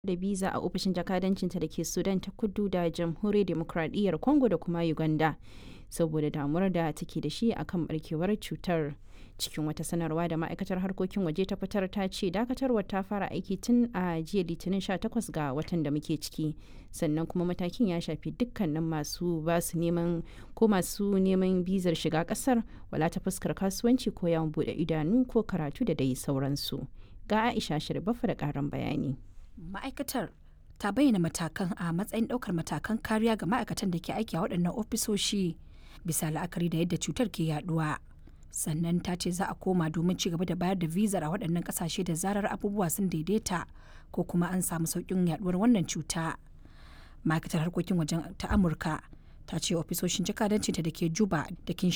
da biza a ofishin jakadancinta da ke sudan ta kudu da jamhuriyar demokradiyyar congo da kuma uganda saboda damuwar da take da shi akan barkewar cutar cikin wata sanarwa da ma'aikatar harkokin waje ta fitar ta ce dakatarwar ta fara aiki tun a jiya litinin 18 ga watan da muke ciki sannan kuma matakin ya shafi dukkanin masu basu neman ko masu neman bizar shiga kasar wala ta fuskar kasuwanci ko yawon bude idanu ko karatu da dai sauransu ga aisha shirbafa da karin bayani ma'aikatar ta bayyana matakan a matsayin ɗaukar matakan kariya ga ma'aikatan da ke aiki a waɗannan ofisoshi bisa la'akari da yadda cutar ke yaduwa sannan ta ce za a koma domin ci gaba da bayar da vizar a waɗannan ƙasashe da zarar abubuwa sun daidaita ko kuma an samu sauƙin yaduwar wannan cuta ma'aikatar harkokin wajen ta amurka ta ce ofisoshin jakadancinta da ke juba da